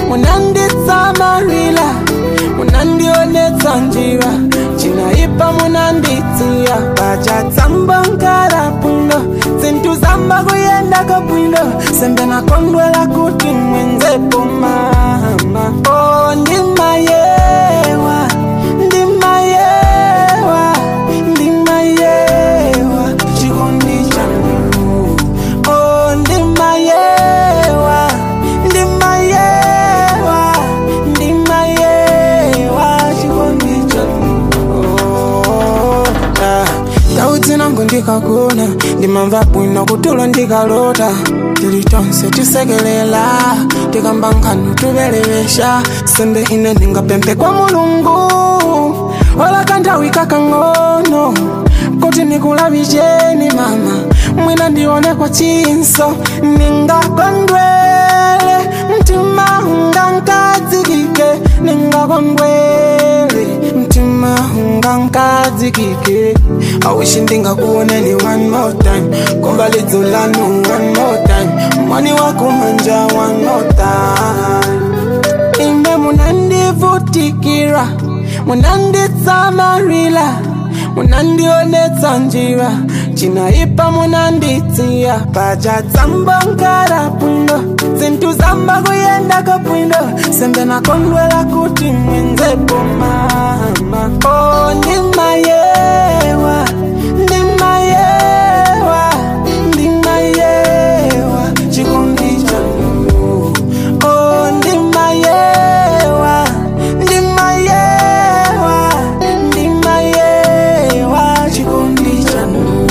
munanditsamarila munandionetsa njira cinaipa munanditsiya pacatsamba nkara bwino zinthu zamba kuyendaka bwino sembe nakondwela kuti mwenzepo mama oh, ndimayewa ndimayewa ndimayewa chikondi chanu oh, ndimayewa ndimayewa ndimayewa chikondi chanu oh, ah. ndau dzinango ndikagona ndimamva bwino kutulo ndikalota tili tonse tisekelela tikamba nkhanu tuvelevesha sembe ine ndingapemphe kwa mulungu wala kanthawi kakang'ono kuti nikulavicheni mama mwina ndione kwa chinso ningakondwele mtima ungankadzikike ningakondwele mtima ungankadzikike awishi ndingakuoneni one more time komba lidzo lanu one more time mwani wakumanja one more time inde munandivutikira munanditsamarila munandionetsa njira cinaipa munanditsiya pacatsamba nkara bwino zinthu zamba kuyendaka bwino sembe nakondwela kuti mwenzepo mama oh, ndimayewa ndimayewa ndimayewa chikondi chanu oh, ndimayewa ndimayewa ndimayewa chikondi chanu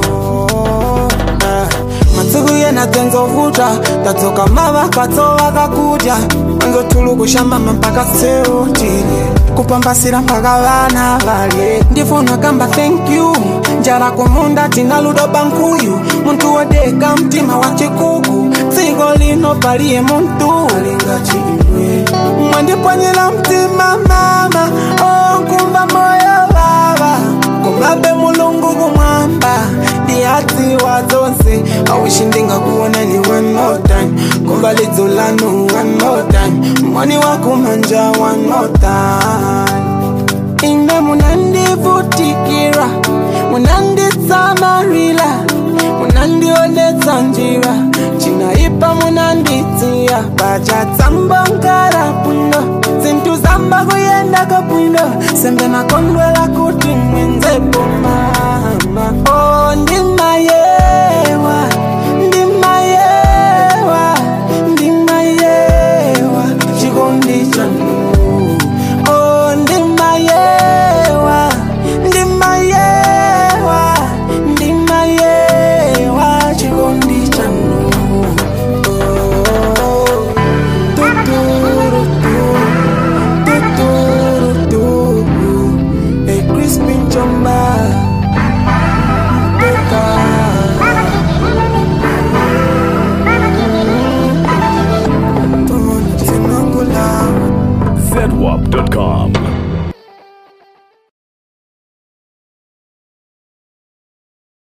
Ah, masiku yena dzenzovuta tadzoka mavakatso vakakudya anzotulukushambama mpaka seutile kupambasira mpaka vana valye ndifuna kamba thank you njala kumunda tina ludo bankuyu muntu wodeka mtima wa chikuku dziko lino paliye muntu alinga chimwe mwandipwanyira mtima mama onkumva moyo vava kumabe mulungu kumwamba ndiyadziwa dzonse awishi ndingakuonani one more time kumva lidzo lanu one more time mwani wakumanja one more time ine munandivutikira munanditsamarila munandionetsa njira cinaipa munanditsiya pacatsamba nkara bwino zinthu zamba kuyendaka bwino sembe nakondwela kuti mwenzepo mama